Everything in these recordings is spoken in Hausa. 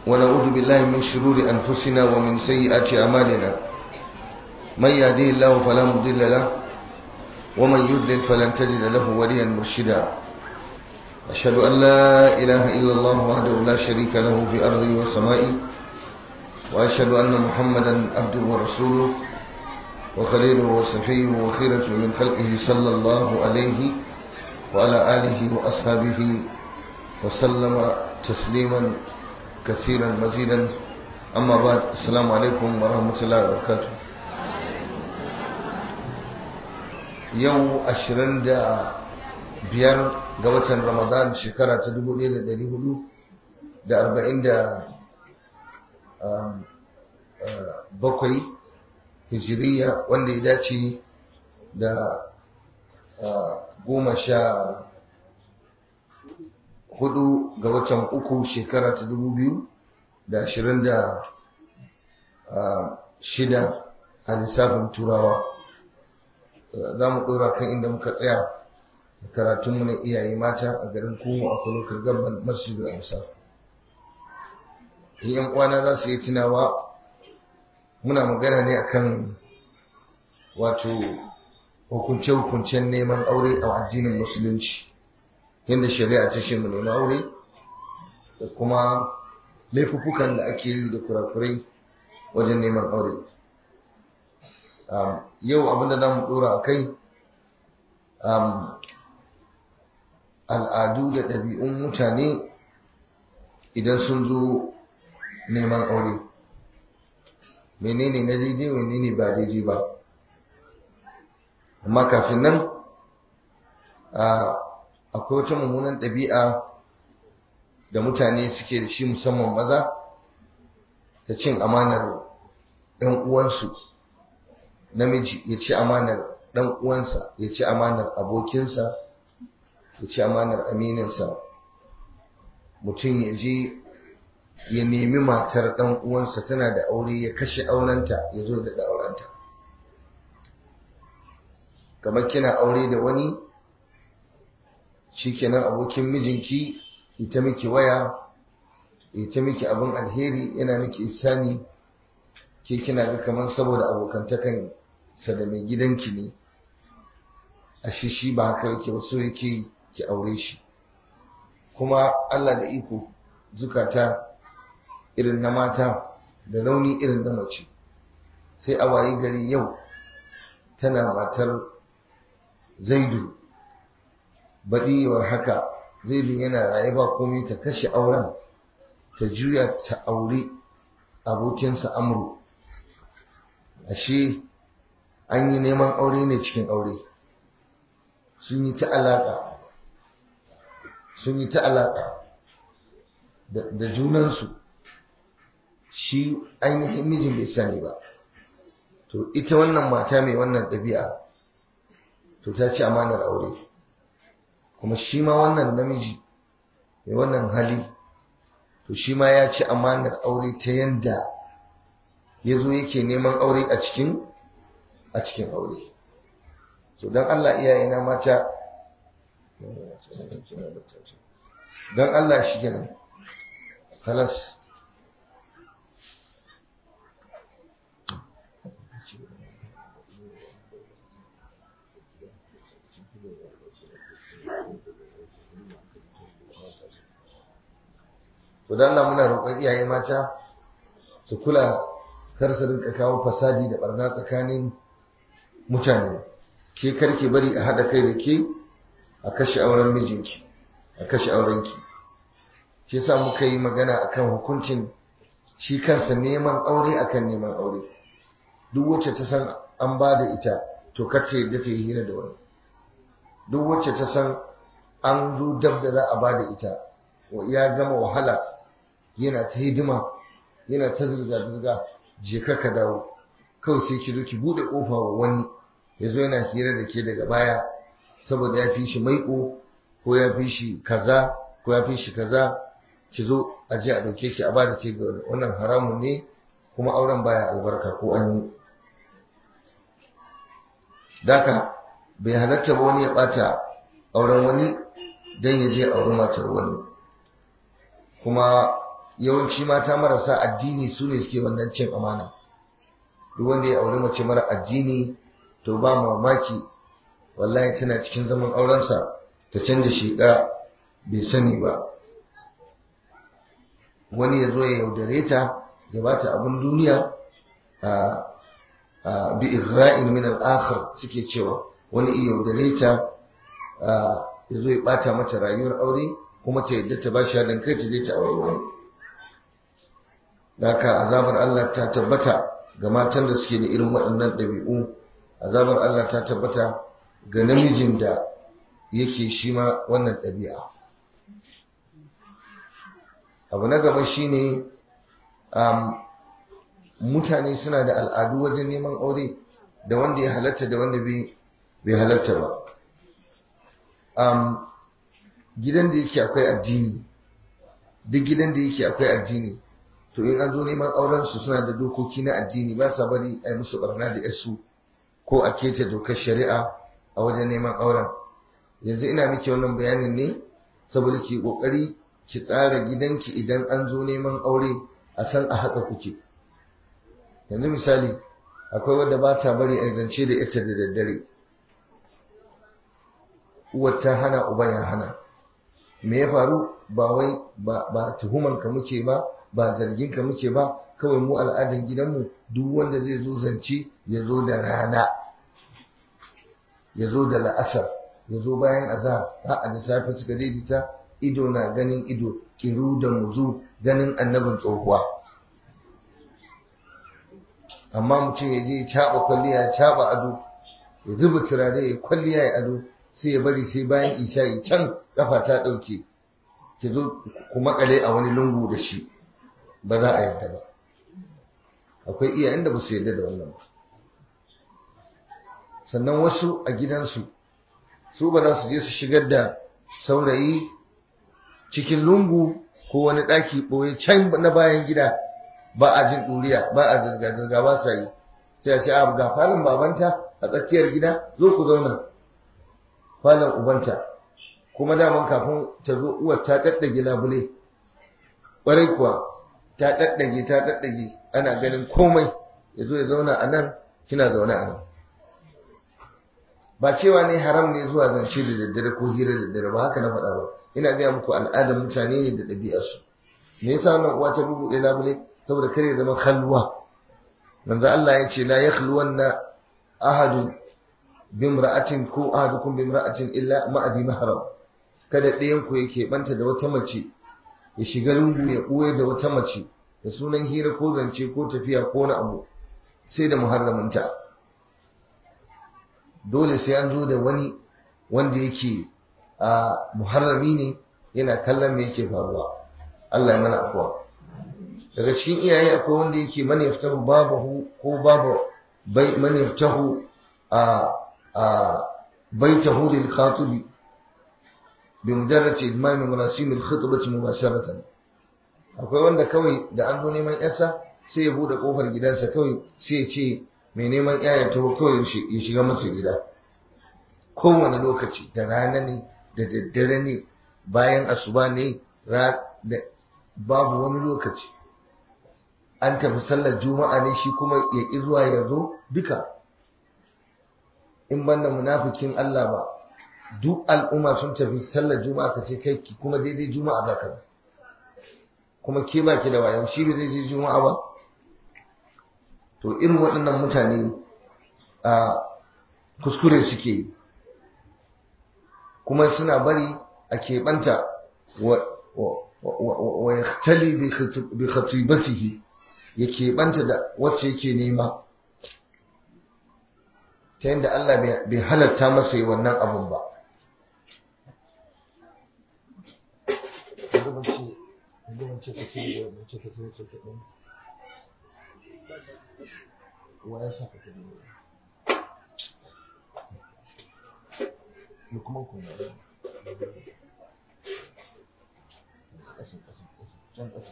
ونعوذ بالله من شرور أنفسنا ومن سيئات أعمالنا من يهديه الله فلا مضل له ومن يضلل فلن تجد له وليا مرشدا أشهد أن لا إله إلا الله وحده لا شريك له في أرضه وسمائه وأشهد أن محمدا عبده ورسوله وخليله وصفيه وخيرة من خلقه صلى الله عليه وعلى آله وأصحابه وسلم تسليما كثيرا مزيدا أما بعد السلام عليكم ورحمة الله وبركاته yau ashirin da biyar ga watan ramadan shekara ta dubu ɗaya da ɗari hudu da arba'in da bakwai hijiriya wanda ya dace da goma sha hudu ga watan uku shekara ta dubu biyu da ashirin da shida a lissafin turawa za mu ɗora kan inda muka tsaya karatunmu na iyaye mata a garin kuma a kulokar gaban masjidu amsa yan kwana za su yi tunawa muna magana ne akan wato hukunce-hukuncen neman aure a addinin musulunci yadda shari'a ta shi mu neman aure da kuma laifukan da ake yi da kurakurai wajen neman aure yau abinda za mu dora a kai al'adu da ɗabi'un mutane idan sun zo neman aure menene na daidai menene ba daidai ba amma kafin nan akwai wata mummunan ɗabi'a da mutane suke da shi musamman maza ta cin amanar ɗan uwansu namiji ya ci amanar ɗan uwansa ya ci amanar abokinsa ya ci amanar amininsa mutum ya je ya nemi matar ɗan uwansa tana da aure ya kashe aurenta ya zo da aurenta kamar kina aure da wani shikenan abokin mijinki ita miki waya ita miki abin alheri yana miki isani ke kina ga kamar saboda abokantakan sa da mai gidanki ne a shi shi ba haka yake ba so yake ki aure shi kuma Allah da iko zukata irin na mata da rauni irin na mace sai a wayi gari yau tana matar zaidu baɗiwar haka zaidu yana raye ba komai ta kashe auren ta juya ta aure abokinsa amru ashe an yi neman aure ne cikin aure sun yi ta alaƙa sun yi ta alaƙa da junansu shi ainihin mijin bai sani ba to ita wannan mata mai wannan ɗabi'a to ta ci amanar aure kuma shi ma wannan namiji mai wannan hali to shi ma ya ci amanar aure ta yanda ya zo yake neman aure a cikin a cikin aure so don Allah iyayena mata don Allah shi kenan halas to dan Allah muna roƙon iyaye mata su kula kar su rinka kawo fasadi da barna tsakanin mutane ke karki bari a haɗa kai da ke a kashe auren mijinki a kashe aurenki shi yasa muka yi magana akan hukuncin shi kansa neman aure akan neman aure duk wacce ta san an ba da ita to kar ta yadda ta yi hira da wani duk wacce ta san an zo dab da za a ba da ita ya gama wahala yana ta hidima yana ta zirga-zirga je ka dawo kawai sai ki zo ki bude kofa wa wani ya zo yana hira da ke daga baya saboda ya fi shi maiko ko ya fi shi kaza ko ya fi shi kaza ki zo a je a dauke ki a ba da ke ga wannan haramun ne kuma auren baya albarka ko an yi daka bai halatta ba wani ya bata auren wani don ya je auri matar wani kuma yawanci mata marasa addini su ne suke wannan cin amana duk wanda ya auri mace mara addini to ba mamaki wallahi tana cikin zaman aurensa ta canza shiƙa bai sani ba wani ya zo ya yaudare ta ya ba ta abin duniya a bi isra'il min al suke cewa wani iya yaudare ta ya zo ya bata mata rayuwar aure kuma ta yadda ta ba shi haɗin kai ta je ta aure wani da haka azabar Allah ta tabbata ga matan da suke da irin waɗannan ɗabi'u azabar Allah ta tabbata ga namijin da yake shi ma wannan ɗabi'a abu na gaba shine um, mutane suna da al'adu wajen neman aure da wanda ya halatta da wanda bai halatta ba um, gidan da yake akwai addini duk gidan da yake akwai addini to in an zo neman auren su suna da dokoki na addini ba sa bari a yi musu barna da yasu ko a keta dokar shari'a a wajen neman auren yanzu ina miki wannan bayanin ne saboda ki kokari ki tsara gidanki idan an zo neman aure a san a haka kuke yanzu misali akwai wadda ba ta bari a zance da ita da daddare uwar ta hana uban ya hana me ya faru ba wai ba tuhuman ka muke ba ba zargin ka muke ba kawai mu al'adan gidanmu duk wanda zai zo zance ya zo da rana ya zo da la'asar ya zo bayan azhar a da safe suka daidaita ido na ganin ido kiru da muzu ganin annabin tsohuwa amma mutum ya je caɓa kwalliya ya caɓa ado ya zuba turare ya kwalliya ya ado sai ya bari sai bayan isha'i can kafa ta ɗauke ki zo ku makale a wani lungu da shi ba za a yarda ba akwai iyayen da ba su yarda da wannan ba sannan wasu a gidansu su ba za su je su shigar da saurayi cikin lungu ko wani ɗaki ɓoye can na bayan gida ba a jin ɗuriya ba a zirga-zirga ba sa yi sai a ce a ga falon babanta a tsakiyar gida zo ku zauna falon ubanta kuma daman kafin ta zo uwar ta ɗaɗɗage labule ƙwarai kuwa ta ɗaɗɗage ta ɗaɗɗage ana ganin komai ya zo ya zauna a nan kina zaune a nan ba cewa ne haram ne zuwa zance da daddare ko hira da daddare ba haka na faɗa ba ina gaya muku al'adar mutane ne da ɗabi'arsu me yasa wannan uwa ta bubuɗe labule saboda kare ya zama khalwa manzo Allah ya ce la yakhluwanna ahadu bimra'atin ko ahadukum bimra'atin illa ma'adi mahram kada ɗayan ku yake banta da wata mace ya shiga lungu ya ɓoye da wata mace da sunan hira ko zance ko tafiya ko na abu sai da muharraminta dole sai an zo da wani wanda yake a muharrami ne yana kallon me yake faruwa Allah ya mana afuwa daga cikin iyaye akwai wanda yake man yaftahu babahu ko babu bai man yaftahu a a baitahu lil khatibi bi mujarrad idman marasim al khutbah mubasharatan akwai wanda kawai da an zo neman yarsa sai ya bude kofar gidansa kawai sai ya ce mai neman yaya taho kawai ya shiga masa gida kowane lokaci da rana ne da daddare ne bayan asuba ne babu wani lokaci an tafi sallar juma'a ne shi kuma ya ƙi zuwa ya zo duka in banda munafikin Allah ba duk al'umma sun tafi sallar juma'a ka ce kai kuma daidai juma'a za ka kuma ke ba ki da wayan shi bai zai je juma'a ba to irin waɗannan mutane a kuskure suke yi kuma suna bari a keɓanta wa ya tali bi khatibatihi ya keɓanta da wacce yake nema ta yadda Allah bai halatta masa yi wannan abun ba wa ya sa ka kuma kuma ƙasa ƙasa can ƙasa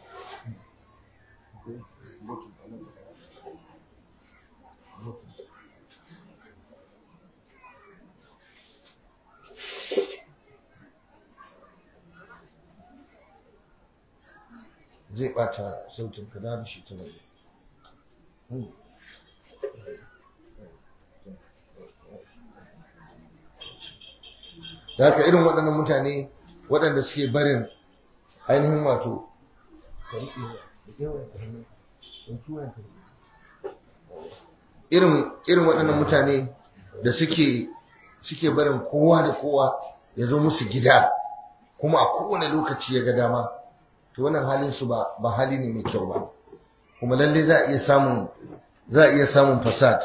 zai bata sautin ka da shi ta mai da haka irin waɗannan mutane waɗanda suke barin ainihin wato irin waɗannan mutane da suke suke barin kowa da kowa ya zo musu gida kuma a kowane lokaci ya ga dama to wannan halin su ba ba hali ne mai kyau ba kuma lalle za a iya samun za a iya samun fasad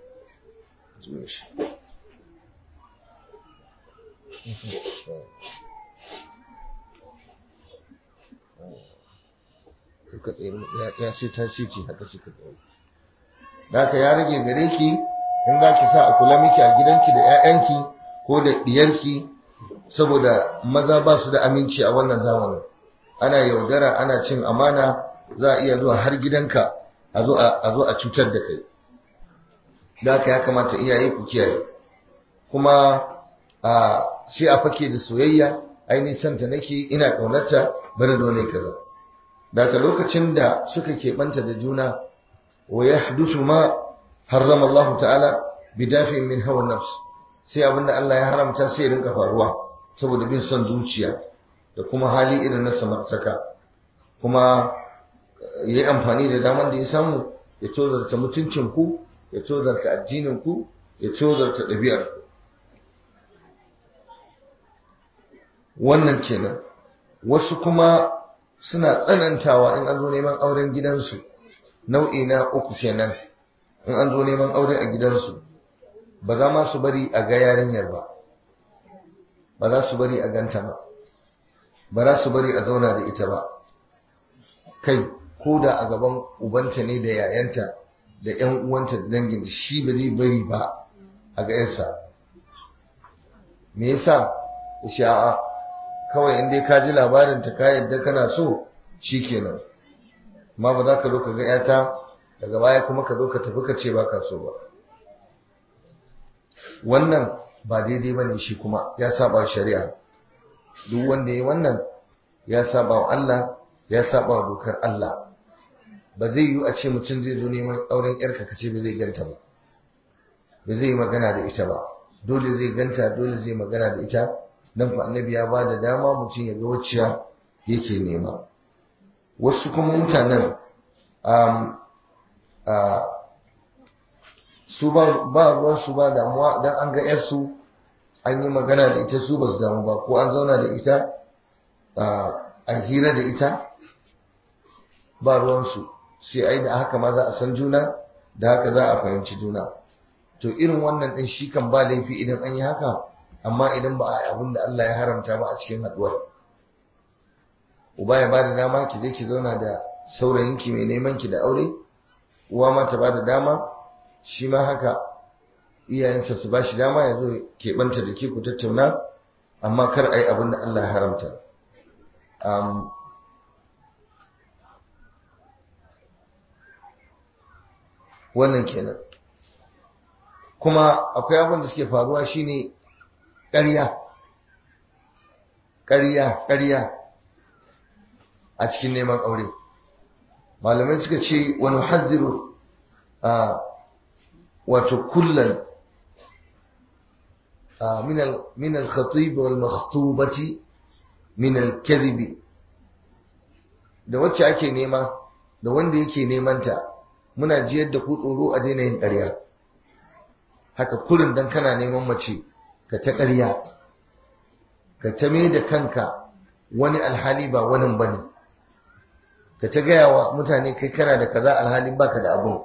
ya ce ta ce haka suka tsaye da haka ya rage gare ki in za ki sa a kula miki a gidanki da 'ya'yanki ko da diyarki saboda maza ba su da aminci a wannan zamanin ana yaudara ana cin amana za a iya zuwa har gidanka a zo a cutar da kai da haka ya kamata iyaye ku kiyaye kuma a sai a fake da soyayya ainihin santa nake ina ƙaunarta bari dole kaza daga lokacin da suka keɓanta da juna wa ya hadusu ma harrama Allah ta'ala bidafi min hawa nafs sai abinda Allah ya haramta sai rinka faruwa saboda bin son zuciya da kuma hali irin na samartaka kuma ya yi amfani da daman da ya samu ya tozarta mutuncin ku ya tozarta addinin ku ya tozarta ɗabi'ar ku wannan kenan wasu kuma suna tsanantawa in an zo neman auren gidansu nau'i na uku kenan in an zo neman aure a gidansu ba za ma su bari a ga yarinyar ba ba za su bari a ganta ba ba za su bari a zauna da ita ba kai ko da a gaban ubanta ne da yayanta da yan uwanta da dangin shi ba zai bari ba a ga yarsa me yasa sha'a kawai in dai ka ji labarin ta ka yadda kana so shikenan amma ba za ka zo ka ga yata daga baya kuma ka zo ka tafi ka ce ba ka so ba wannan ba daidai ba ne shi kuma ya saba shari'a duk wanda ya wannan ya saba wa Allah ya saba wa dokar Allah ba zai yi a ce mutum zai zo neman auren yarka ka ce ba zai ganta ba ba zai yi magana da ita ba dole zai ganta dole zai magana da ita dan fa annabi ya ba da dama mutum ya ga wacce yake nema wasu kuma mutanen su ba ruwan su ba damuwa dan an ga yarsu an yi magana da ita su ba su damu ba ko an zauna da ita a hira da ita ba ruwansu sai ai da haka ma za a san juna da haka za a fahimci juna to irin wannan din shi kan ba laifi idan an yi haka amma idan ba a yi abin da Allah ya haramta ba a cikin haduwar uba ya bada dama ki je ki zauna da saurayinki mai neman ki da aure uwa ma ta bada dama shi ma haka iyayensa su ba shi dama ya zo keɓanta da ke ku tattauna amma kar a yi abin da Allah ya haramta wannan kenan kuma akwai abin da suke faruwa shine ƙarya ƙarya ƙarya a cikin neman aure malamai suka ce wani hadziru a wato kullum من الخطيب والمخطوبة من الكذب da wacce ake nema da wanda yake nemanta muna jiyar da ku tsoro a daina yin ƙarya haka kurin dan kana neman mace ka ta ƙarya ka ta mai da kanka wani alhali ba wani bane ka ta gaya wa mutane kai kana da kaza alhali baka da abun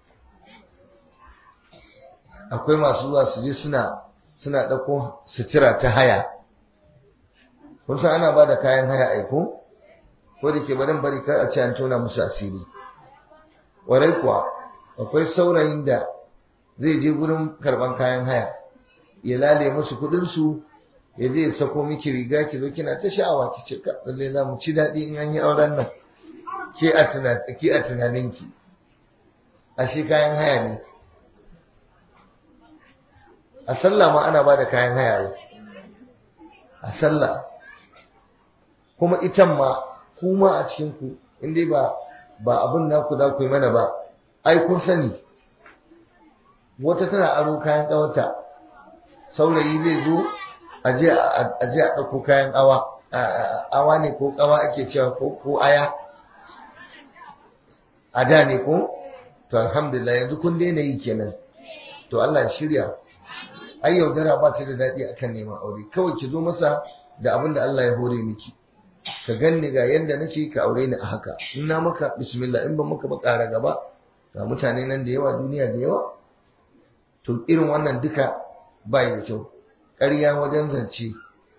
akwai masu zuwa su je suna suna ɗauko sutura ta haya kun san ana ba da kayan haya aiko ko da ke barin bari kar a ce an tona musu asiri warai kuwa akwai saurayin da zai je gurin karban kayan haya ya lale musu kuɗin su ya je ya sako miki riga ki zo kina ta sha'awa ki ce ka lalle za mu ci daɗi in an yi auren nan ke a tunanin ki a tunaninki ashe kayan haya ne a sallah ma ana ba da kayan haya a sallah kuma itan ma kuma a cikinku in dai ba ba abin naku za ku yi mana ba ai kun sani wata tana aro kayan ƙawarta saurayi zai zo a je a ɗauko kayan awa awa ne ko ƙawa ake cewa ko aya a da ne ko to alhamdulillah yanzu kun daina yi kenan to Allah shirya ai yaudara ba ta da daɗi akan neman aure kawai ki zo masa da abin da Allah ya hore miki ka ganni ga yanda nake ka aure ni a haka in na maka bismillah in ban maka ba ƙara gaba ga mutane nan da yawa duniya da yawa to irin wannan duka bai da kyau ƙarya wajen zance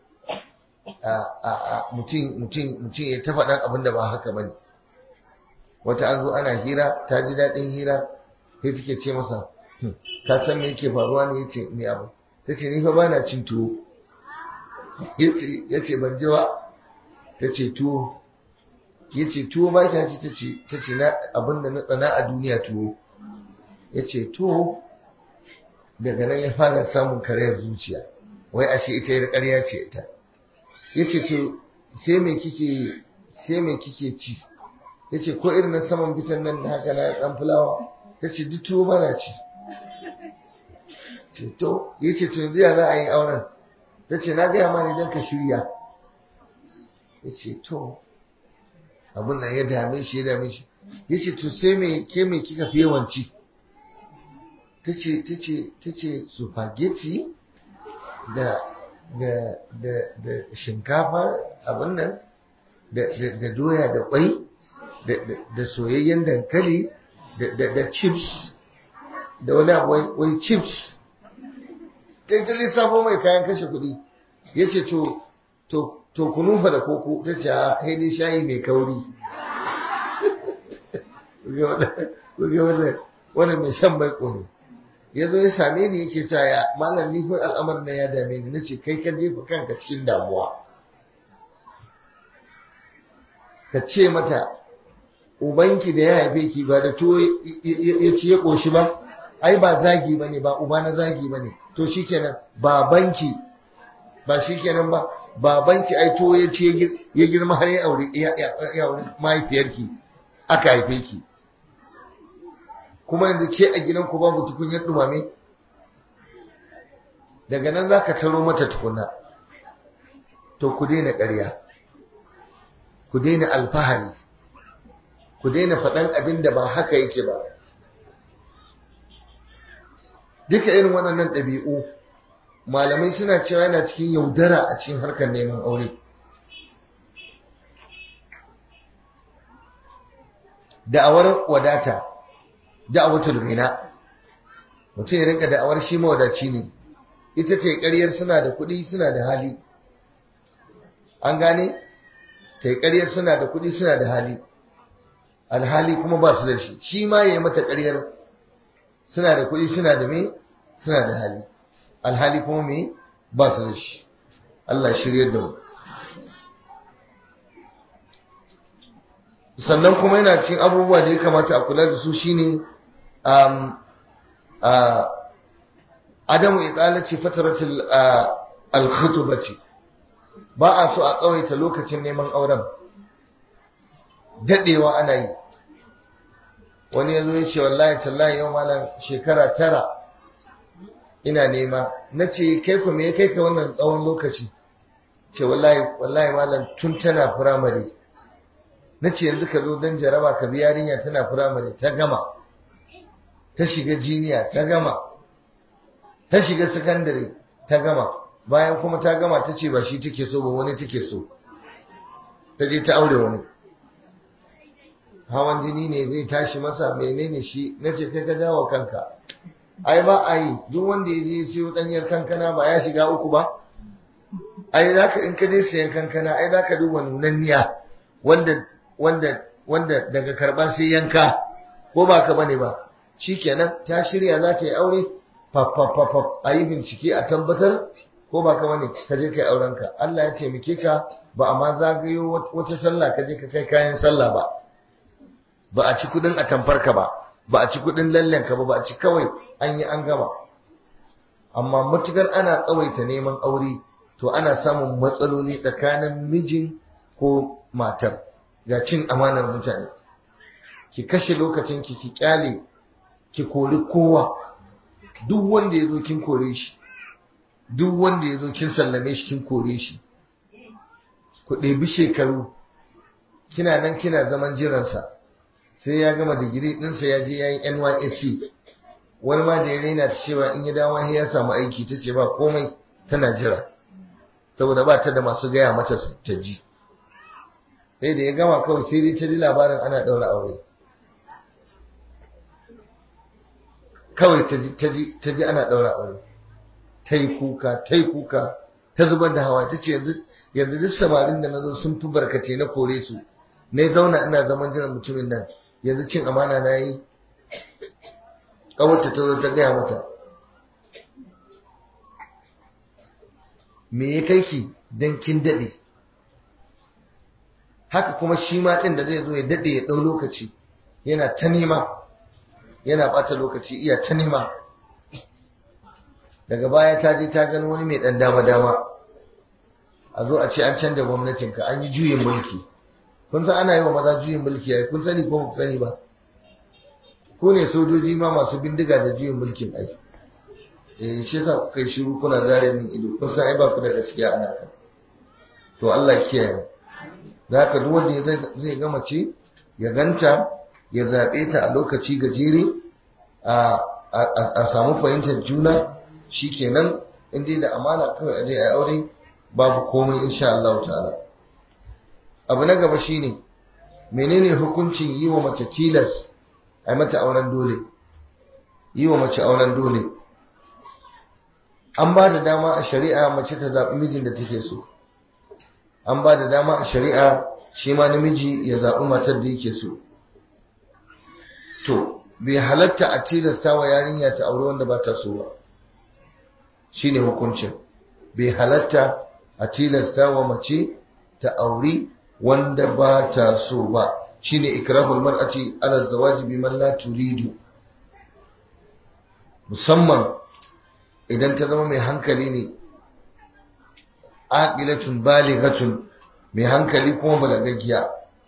mutum ya ta faɗan abin da ba haka ba ne wata an zo ana hira ta ji daɗin hira sai take ce masa ka san me yake faruwa ne yace me abu ta ce ni fa ba na cin tuwo ya ce ban ji ba ta ce tuwo ya ce tuwo ba ki ci ta ce na abin da na tsana a duniya tuwo ya ce tuwo daga nan ya fara samun karayar zuciya wai ashe ita yar ƙarya ce ita ya ce to sai me kike sai me kike ci ya ce ko irin na saman bitan nan haka na ɗan fulawa ta ce duk tuwo bana ci ce to ya ce to yanzu ya za a yi auren ta ce na gaya ma ne don ka shirya ya ce to abin nan ya dame shi ya dame shi ya ce to sai me ke me kika fi yawanci ta ce ta ce ta ce spaghetti da da da da shinkafa abin nan da da doya da kwai da da soyayyen dankali da da chips da wani abu wai chips ta ta lissafo mai kayan kashe kuɗi ya ce to to to kunu fa da koko ta ce a haini shayi mai kauri wannan mai shan mai ƙone ya zo ya same ni yake cewa ya malam ni ko al'amarin na ya dame ni nace kai ka jefa kanka cikin damuwa ka ce mata ubanki da ya haife ki ba da tuwo ya ci ya ƙoshi ba ai ba zagi bane ba uba na zagi bane to shikenan babanki ba shikenan ba babanki ai to ya ce ya girma har ya aure ya aure mahaifiyarki aka haife ki kuma yanzu ke a gidanku babu tukunyar dumame daga nan za ka taro mata tukuna to ku daina ƙarya ku daina alfahari ku daina faɗan abin da ba haka yake ba duka irin waɗannan ɗabi'u malamai suna cewa yana cikin yaudara a cikin harkar neman aure da'awar wadata da'awatul ghina mutum ya rinka da'awar shi mawadaci ne ita ce ƙaryar suna da kuɗi suna da hali an gane ta yi ƙaryar suna da kuɗi suna da hali alhali kuma ba su da shi shi ma ya yi mata ƙaryar suna da kuɗi suna da me suna da hali alhali kuma me ba su da shi Allah shirya da mu sannan kuma yana cikin abubuwa da ya kamata a kula da su shine um, uh, adamu itsalaci fataratul al-khutubati ba a so a tsawaita lokacin neman auren dadewa ana yi wani yazo ya ce wallahi tallahi yau malam shekara tara ina nema na ce kai ku me kai ka wannan tsawon lokaci ce wallahi wallahi malam tun tana firamare na ce yanzu ka zo don jaraba ka bi yarinya tana firamare ta gama ta shiga jiniya ta gama ta shiga sakandare ta gama bayan kuma ta gama ta ce ba shi take so ba wani take so ta je ta aure wani hawan jini ne zai tashi masa menene shi na ce kai ka jawo kanka ai ba a yi duk wanda ya je ya siyo ɗanyar kankana ba ya shiga uku ba ai za ka in ka je siyan kankana ai za ka duba nunanniya wanda wanda wanda daga karba sai yanka ko ba ka bane ba shikenan ta shirya za ta yi aure fafafafaf a yi bincike a tabbatar ko ba ka bane ka je kai aurenka Allah ya taimake ka ba a ma zagayo wata sallah ka je ka kai kayan sallah ba ba a ci kudin a tamfarka ba ba a ci kudin lallenka ba ba a ci kawai an yi an gama amma matukar ana tsawaita neman aure to ana samun matsaloli tsakanin mijin ko matar ga cin amanar mutane ki kashe lokacin ki ki kyale ki kori kowa duk wanda ya zo kin kore shi duk wanda ya zo kin sallame shi kin kore shi ku ɗebi shekaru kina nan kina zaman jiransa sai ya gama digiri ɗinsa ya je ya yi nysc wani ma da ya raina ta cewa in ya dawo ya samu aiki ta ce ba komai tana jira saboda ba ta da masu gaya mata ta ji sai da ya gama kawai sai dai ta ji labarin ana ɗaura aure kawai ta ji ana ɗaura aure ta yi kuka ta yi kuka ta zubar da hawa ta ce yanzu duk samarin da na zo sun fi barkace na kore su na zauna ina zaman jiran mutumin nan yanzu cin amana na yi ƙawarta ta zo ta gaya mata me ya kai ki don kin daɗe haka kuma shi ma ɗin da zai zo ya daɗe ya ɗau lokaci yana ta nema yana ɓata lokaci iya ta nema daga baya ta je ta gani wani mai ɗan dama-dama a zo a ce an canza gwamnatinka an yi juyin mulki kun san ana yi wa maza juyin mulki ai kun sani ko ku sani ba ko ne sojoji ma masu bindiga da juyin mulkin ai eh shi yasa kuka yi shiru kuna zare min ido kun san ai ba ku da gaskiya ana kan to Allah ya kiyaye za ka duk wanda zai gama ce ya ganta ya zaɓe ta a lokaci gajere a samu fahimtar juna shi kenan inda da amana kawai aje a aure babu komai insha Allah ta'ala abu na gaba shine menene hukuncin yi wa mace tilas a mata auren dole yi wa mace auren dole an ba da dama a shari'a mace ta zaɓi mijin da take so an ba da dama a shari'a shi ma namiji ya zaɓi matar da yake so to bai halatta a tilasta wa yarinya ta aure wanda ba ta so ba shine hukuncin bai halatta a tilasta wa mace ta auri wanda ba ta so ba shine ikrahul mar'ati ala zawaji biman la turidu musamman idan ta zama mai hankali ne aqilatun balighatun mai hankali kuma balagaggiya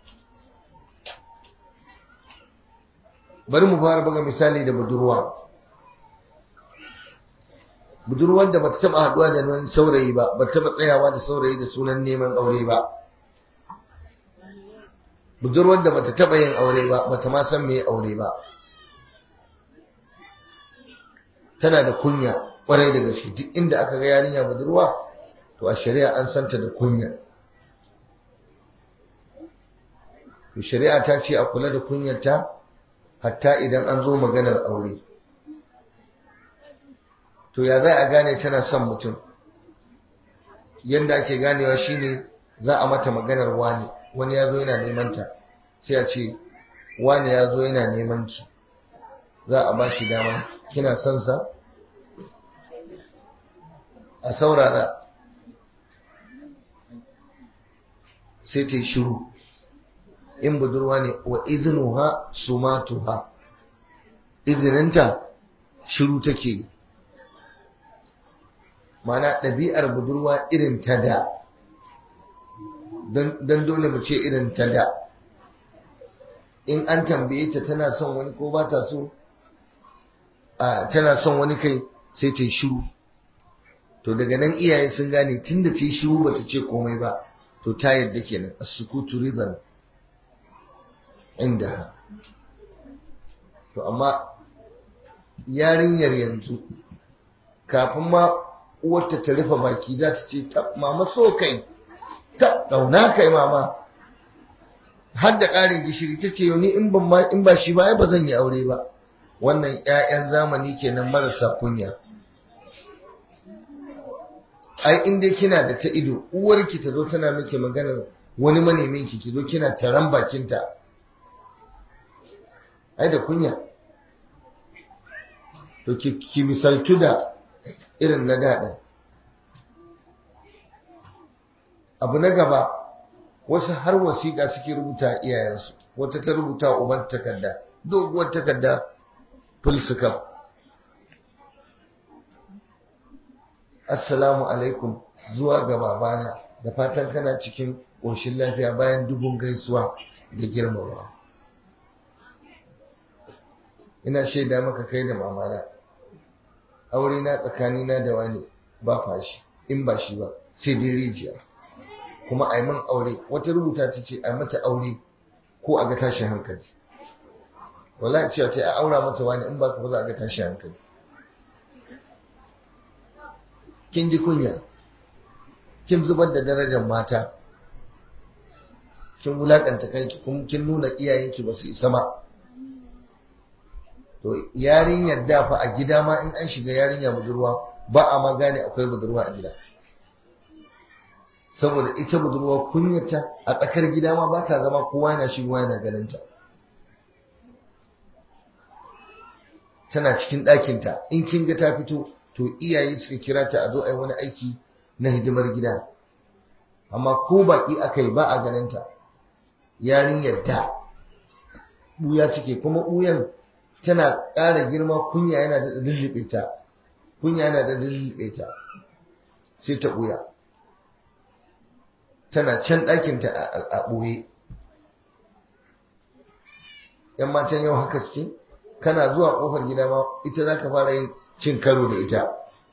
bari mu fara buga misali da budurwa budurwar da bata taba haduwa da wani saurayi ba bata taba tsayawa da saurayi da sunan neman aure ba budurwar da bata taba yin aure ba bata ma san me aure ba tana da kunya kwarai da gaske duk inda aka ga yarinya budurwa to a shari'a an santa da kunya to shari'a ta ce a kula da kunyarta hatta idan an zo maganar aure to ya za a gane tana son mutum yadda ake ganewa shine za a mata maganar wani wani ya zo yana neman ta sai a ce wani ya zo yana neman ki za a ba shi dama kina son sa a saurara sai ta yi shiru in budurwa ne wa izinuha sumatuha izininta shiru take mana ɗabi'ar budurwa irin ta da don dole mu ce irin ta da in an tambaye ta tana son wani ko ba ta so tana son wani kai sai ta yi shiru to daga nan iyaye sun gane tun da ta yi shiru ba ta ce komai ba to ta yadda kenan as-sukutu ridan inda to amma yarinyar yanzu kafin ma uwarta ta rufe baki za ta ce ta mama so kai ta dauna kai mama har da ƙarin gishiri ta ce ni in ban in ba shi ba ai ba zan yi aure ba wannan ƴaƴan zamani kenan marasa kunya ai in dai kina da ta ido uwarki ta zo tana miki maganar wani manemin ki ki zo kina taran bakinta ai da kunya to ki, ki misaltu da irin na daɗin abu na gaba wasu har wasiƙa suke rubuta iyayensu wata ta rubuta uban takarda doguwar takarda fulsuka assalamu alaikum zuwa ga babana da fatan kana cikin ƙoshin lafiya bayan dubun gaisuwa da girmamawa ina shaida maka kai da mamana aure na tsakanina da wani ba fashi in ba shi ba sai dai rijiya kuma a yi man aure wata rubuta ta ce a mata aure ko a ga tashin hankali wallahi cewa ta a aura mata wani in ba ka za a ga tashin hankali kin ji kunya kin zubar da darajar mata kin wulakanta kanki kuma kin nuna iyayenki ba su isa ba to yarinyar da fa a gida ma in an shiga yarinya budurwa ba a ma gane akwai budurwa a gida saboda ita budurwa kunyata a tsakar gida ma ba ta zama kowa yana shigowa yana ganinta tana cikin ɗakinta in kin ga ta fito to iyaye suka kira ta a zo a yi wani aiki na hidimar gida amma ko baƙi aka yi ba a ganinta yarinyar da ɓuya cike kuma ɓuyan tana ƙara girma kunya yana da lullube ta kunya yana da lullube ta sai ta ɓuya tana can ɗakinta a ɓoye ‘yan matan yau haka suke kana zuwa ƙofar gida ma ita za ka fara yin cin karo da ita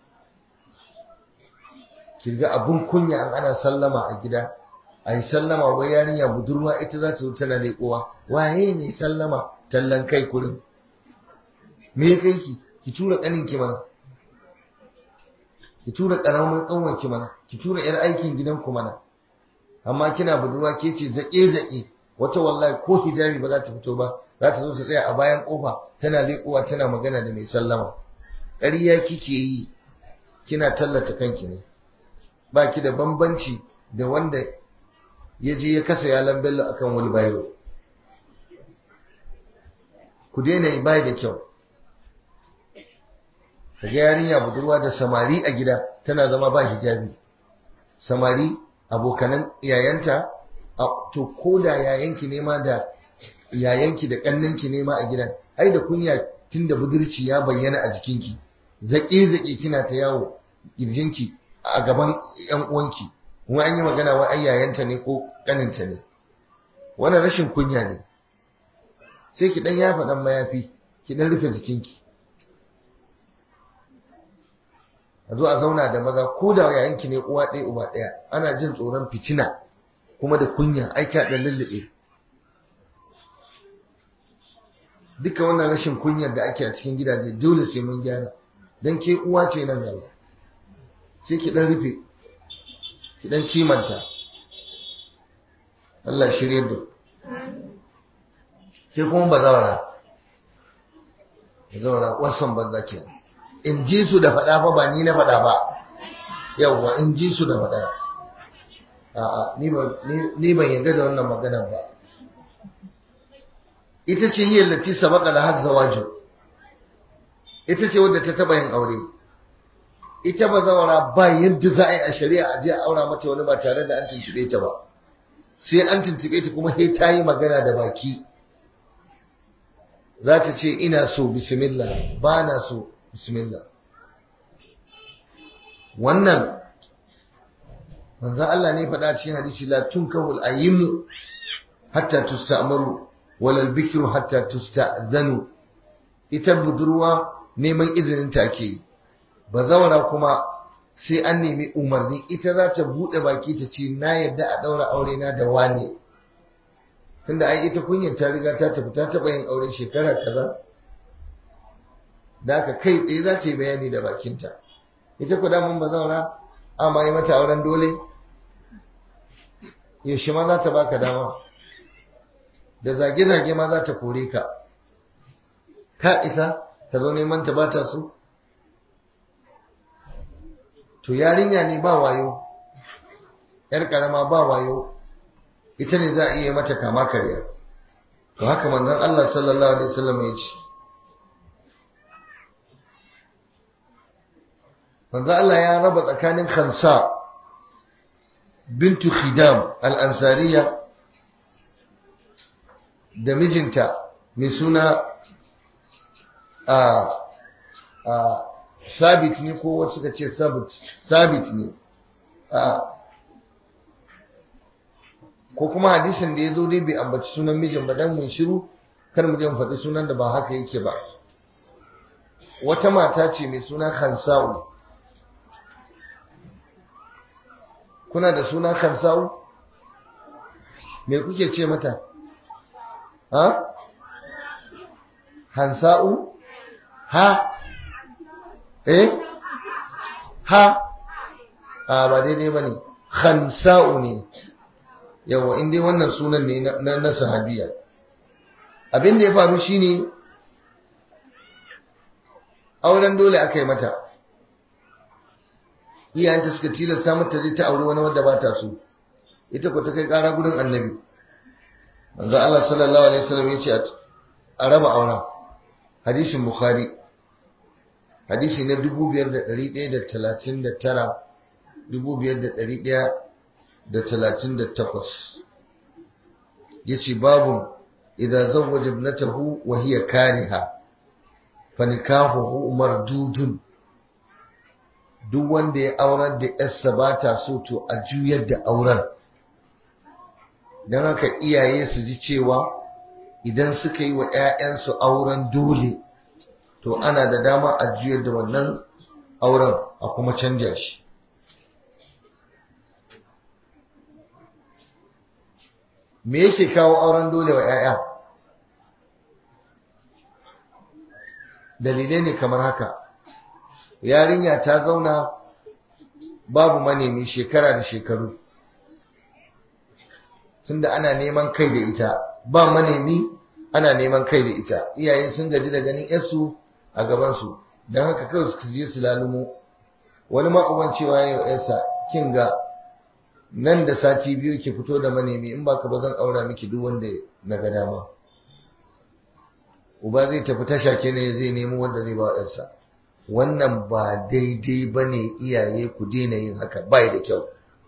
kirga abun kunya an ana sallama a gida a yi sallama wai yarinya budurwa ita za ta zo tana leƙowa waye ne sallama tallan kai kurin me ya kai ki ki tura ƙanin ki mana ki tura ƙaramin ƙanwar ki mana ki tura ‘yar aikin gidan ku mana amma kina budurwa ke ce zaƙe-zaƙe wata wallahi ko hijabi ba za ta fito ba za ta zo ta tsaya a bayan ƙofa tana leƙowa tana magana da mai sallama ƙarya kike yi kina tallata kanki ne ba ki da bambanci da wanda ya je ya kasa yalan bello akan wani bayro ku daina yi bai da kyau kaga yarinya budurwa da samari a gida tana zama ba hijabi samari abokanan yayanta to ko da yayanki ne ma da yayanki da kannanki ne ma a gidan ai da kunya tun da budurci ya bayyana a jikinki zaƙe-zaƙe kina ta yawo ƙirjinki a gaban ‘yan uwanki kuma an yi magana wa ai yayanta ne ko ƙaninta ne wannan rashin kunya ne sai ki ɗan yafa ɗan mayafi ki ɗan rufe jikinki a zo a zauna da maza ko da yayanki ne uwa ɗaya uba ɗaya ana jin tsoron fitina kuma da kunya aiki a ɗan lullube duka wannan rashin kunyar da ake a cikin gidaje dole sai mun gyara don ke uwa ce nan gaba sai ki ɗan rufe ki ɗan kimanta Allah shirye da sai kuma ba zaura ba zaura wasan banza ke in ji su da faɗa fa ba ni na faɗa ba yawwa in ji su da faɗa a'a ni ban yarda da wannan maganar ba ita ce hiyar lati sabaka la had zawaju ita ce wadda ta taba yin aure ita ba zawara ba yadda za a yi a shari'a a je a aura mata wani ba tare da an tuntube ta ba sai an tuntube ta kuma sai ta yi magana da baki za ta ce ina so bismillah ba na so bismillah wannan manzan Allah ne faɗa cikin hadisi la tunkahul ayyimu hatta tusta'maru walal bikru hatta tusta'zanu ita budurwa neman izinin ta ke bazawara kuma sai an nemi umarni ita za ta bude baki ta ce na yadda a daura aure na da wane tunda ai ita kunyar ta riga ta tafi ta taba yin aure shekara kaza da aka kai tsaye za ta yi bayani da bakinta ita ku damun bazawara amma yi mata auren dole yaushe ma za ta baka dama da zage-zage ma za ta kore ka ka isa ka zo neman ta bata su to yarinya ne ba wayo yar karama ba wayo ita ne za a iya mata kama karya to haka manzon Allah sallallahu alaihi wasallam ya ce manzon Allah ya raba tsakanin Khansa bintu Khidam al-Ansariya da mijinta mai suna a a sabit ne ko wasu suka ce sabit sabit ne a ko kuma hadisin da ya zo dai bai ambaci sunan mijin ba dan mun shiru kar mu je mu faɗi sunan da ba haka yake ba wata mata ce mai suna Khansa'u kuna da suna Khansa'u me kuke ce mata ha Hansa'u ha eh ha a ba daidai bane Khansa'u ne yawa in dai wannan sunan ne na na sahabiya abin da ya faru shine auren dole aka yi mata iyayenta suka tilasta mata zai ta aure wani wanda ba ta so ita ko ta kai kara gurin annabi manzo Allah sallallahu alaihi wasallam ya ce a raba auren hadisin bukhari hadisi na 5139 5138 yace babu idza zawwaja ibnatahu wa hiya kariha fanikahuhu mardudun duk wanda ya aurar da yarsa ba ta so to a juyar da auren don haka iyaye su ji cewa idan suka yi wa 'ya'yansu auren dole to ana da dama a juyar da wannan auren a kuma canja shi me yake kawo auren dole wa 'ya'ya dalilai ne kamar haka yarinya ta zauna babu manemi shekara da shekaru tunda ana neman kai da ita ba manemi ana neman kai da ita iyaye sun gaji da ganin yarsu a gabansu don haka kawai su je su lalumo wani ma'uban cewa ya yi yarsa kin ga nan da sati biyu ki fito da manemi in ba ka ba zan aura miki duk wanda na ga dama uba zai tafi tasha ke ne zai nemo wanda zai ba yarsa wannan ba daidai ba ne iyaye ku daina yin haka bai da kyau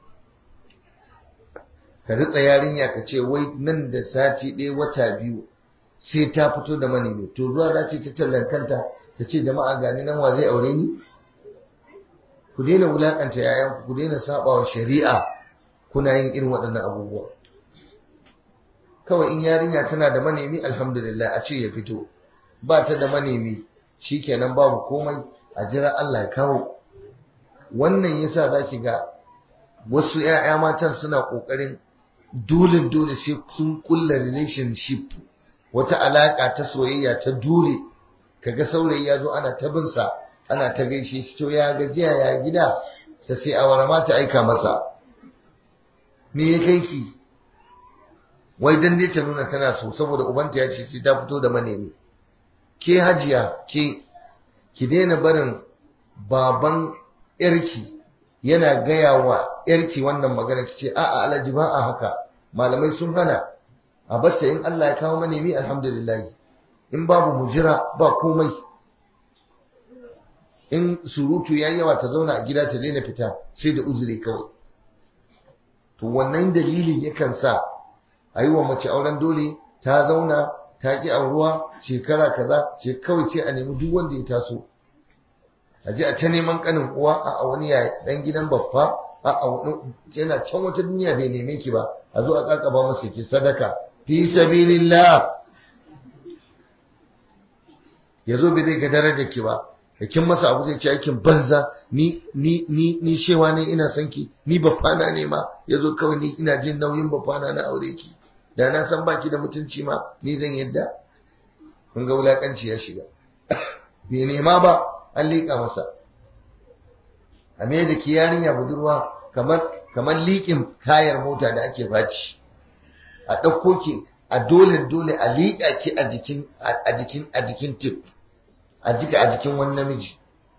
ka ritsa yarinya ka ce wai nan da sati ɗaya wata biyu sai ta fito da manemi to zuwa za ce ta tallan kanta ta ce jama'a gani nan wa zai aure ni ku daina wulakanta yayan ku daina sabawa shari'a kuna yin irin waɗannan abubuwa kawai in yarinya tana da manemi alhamdulillah a ce ya fito ba ta da manemi shikenan babu komai a jira Allah ya kawo wannan yasa zaki ga wasu ƴaƴa matan suna kokarin dole dole sai sun kulla relationship wata alaka ta soyayya ta dole kaga saurayi ya zo ana ta bin sa ana ta gaishe shi to ya gajiya ya gida ta sai awara ma ta aika masa me ya kai ki wai dan dai ta nuna tana so saboda ubanta ya ce sai ta fito da manemi ke hajiya ke ki daina barin baban yarki yana gaya wa yarki wannan magana ki ce a'a alhaji ba a haka malamai sun hana a bacce in Allah ya kawo manemi alhamdulillah in babu mujira ba komai in surutu yayi yawa ta zauna a gida ta daina fita sai da uzuri kawai to wannan dalilin yakan sa a yi wa mace auren dole ta zauna ta ki auruwa shekara kaza ce kawai sai a nemi duk wanda ya taso a ji a ta neman kanin uwa a wani ya dan gidan babba a a wani yana can wata duniya bai neme ki ba a zo a kakaba masa ki sadaka fi sabilillah ya zo bai zai ga darajar ki ba da kin masa abu zai ci aikin banza ni ni ni ni shewa ne ina son ki ni bafana ne ma yazo kawai ni ina jin nauyin bafana na aure ki da na san baki da mutunci ma ni zan yadda kun ga wulakanci ya shiga bai nema ba an liƙa masa a me da ki yarinya budurwa kamar kamar liƙin tayar mota da ake baci a ɗauko ki a dole dole a liƙa ki a jikin a jikin a jikin tip a jika a jikin wani namiji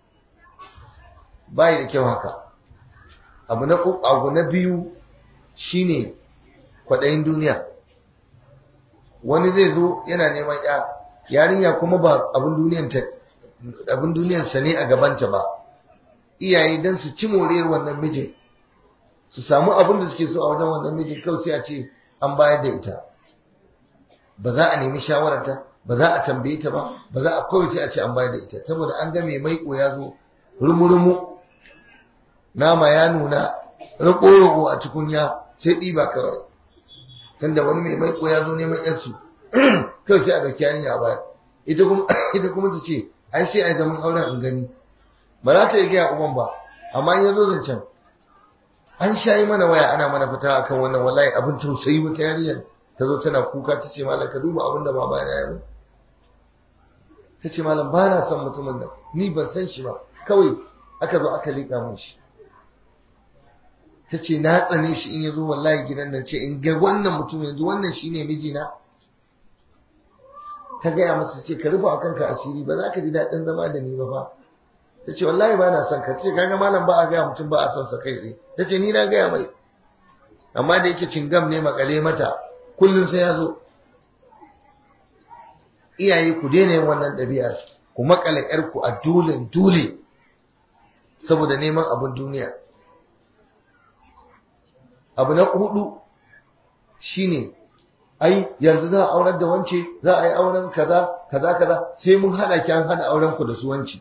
bai da kyau haka abu na abu na biyu shine kwaɗayin duniya wani zai zo yana neman ya yarinya kuma ba abin duniyan ta abin duniyan sa ne a gabanta ba iyaye dan su ci moriyar wannan mijin su samu abin da suke so a wajen wannan mijin kawai sai a ce an bayar da ita ba za a nemi shawararta ba za a tambaye ta ba ba za a kawai sai a ce an bayar da ita saboda an ga mai maiko ya zo rumu-rumu nama ya nuna rako-rako a tukunya sai ɗiba kawai tunda wani mai maiko ya zo neman yarsu kawai sai a ɗauki yarinya a baya ita kuma ita kuma ta ce ai sai ai zaman auren in gani ba za ta yi gaya uban ba amma in ya zo zancen an sha yi mana waya ana mana fita akan wannan wallahi abin tausayi wata yarinyar ta zo tana kuka ta ce malam ka duba abin da baba ya yi ta ce malam ba na son mutumin nan ni ban san shi ba kawai aka zo aka liƙa mun shi ta ce na tsane shi in ya zo wallahi gidan nan ce in ga wannan mutum yanzu wannan shi ne mijina ta gaya masa ce ka rufe a kanka asiri ba za ka ji daɗin zama da ni ba fa ta ce wallahi ba na son ka ta ce kaga malam ba a gaya mutum ba a son sa kai tsaye ta ce ni na gaya mai amma da yake cingam ne makale mata kullum sai ya zo iyaye ku daina yin wannan ɗabi'ar ku makale yarku a dole dole saboda neman abin duniya abu na hudu shine ai yanzu za a aurar da wance za a yi auren kaza kaza kaza sai mun hada ki an hada auren ku da su wanci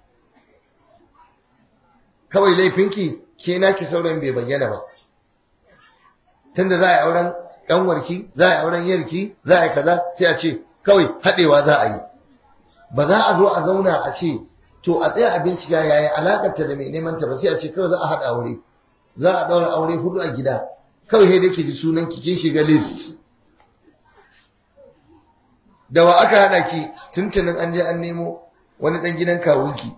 kawai laifinki ke naki sauran bai bayyana ba tunda za a yi auren ɗanwarki za a yi auren yarki za a yi kaza sai a ce kawai haɗewa za a yi ba za a zo a zauna a ce to a tsaya a bincika yaya alakarta da mai neman ta ba sai a ce kawai za a haɗa aure za a ɗaura aure hudu a gida kawai sai dai ki ji sunan ki kin shiga list da wa aka haɗa ki tuntunin an je an nemo wani ɗan gidan kawunki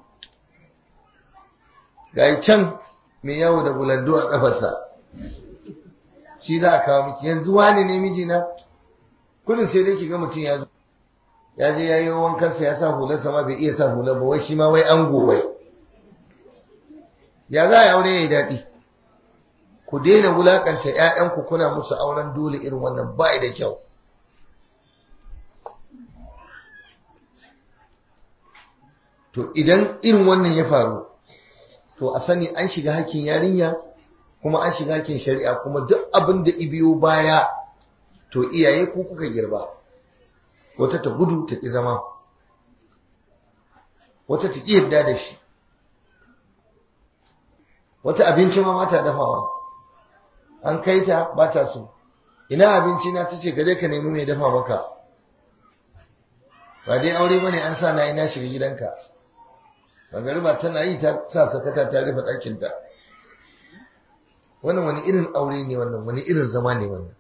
ga can mai yawo da bulando a ƙafarsa shi za a kawo miki yanzu wane ne mijina kudin sai dai ki ga mutum ya zo ya je ya yi wankansa ya sa hularsa ma bai iya sa hular ba wai shi ma wai an wai ya za a yi aure ya yi daɗi ku daina wulakanta ‘ya'yanku kuna musu auren dole irin wannan ba da kyau to idan irin wannan ya faru to a sani an shiga hakkin yarinya kuma an shiga hakkin shari'a kuma duk abin da ibiyo baya to iyaye ku kuka girba wata ta gudu ta ƙi zama wata ta ƙi yadda da shi wata abinci ma mata dafawa an kai ta ba ta so ina abinci na ta ce gaje ka nemi mai dafa maka ba dai aure bane an sa na ina shiga gidanka magariba tana yi ta sa sakata ta rufe ɗakinta wannan wani irin aure ne wannan wani irin zama ne wannan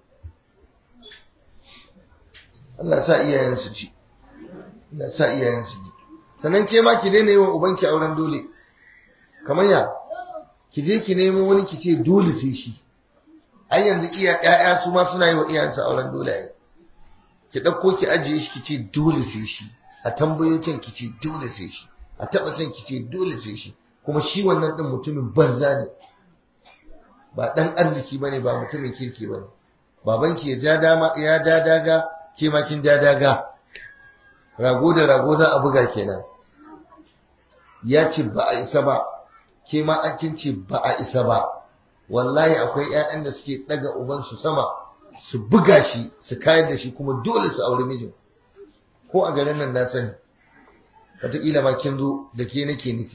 Allah sa iyayen su ji Allah sa iyayen su ji sannan ke ma ki daina yi wa ubanki auren dole kamar ya ki je ki nemo wani ki ce dole sai shi ai yanzu iya ƴaƴa su ma suna yi wa iyayensu auren dole ai ki ɗauko ki ajiye shi ki ce dole sai shi a tambayo can ki ce dole sai shi a taɓa can ki ce dole sai shi kuma shi wannan ɗin mutumin banza ne ba ɗan arziki bane ba mutumin kirki bane babanki ya ja dama ya ja daga ke ma kin ja daga rago da rago za a buga kenan ya ce ba a isa ba ke ma an kin ce ba a isa ba wallahi akwai ƴaƴan da suke daga ubansu sama su buga shi su kayar da shi kuma dole su aure mijin ko a garin nan na sani wataƙila ma kin zo da ke nake nufi